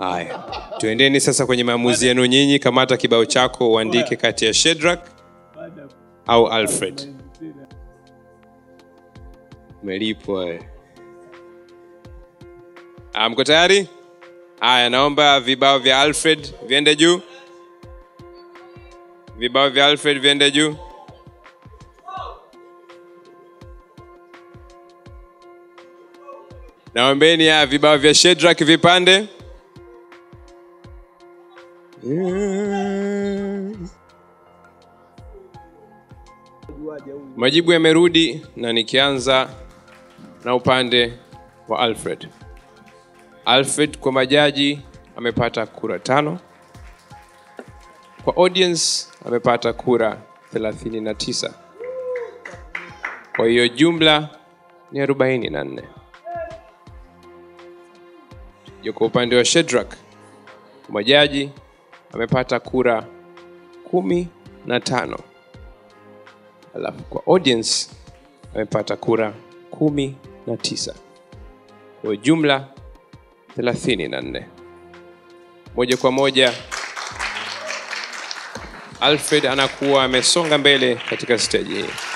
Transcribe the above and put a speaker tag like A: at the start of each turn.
A: haya tuendeni sasa kwenye maamuzi yenu nyinyi kamata kibao chako uandike kati ya shedrak au alfred umelipwa eh. Ah, mko tayari haya naomba vibao vya alfred viende juu vibao vya alfred viende juu naombeni ya vibao vya shedrak vipande majibu yamerudi na nikianza na upande wa alfred alfred kwa majaji amepata kura tano kwa audience amepata kura 39 kwa hiyo jumla ni 44 Yo kwa upande wa shedrak kwa majaji amepata kura kumi na tano alafu kwa audience amepata kura kumi na tisa kwa jumla thelathini na nne moja kwa moja alfred anakuwa amesonga mbele katika steji hii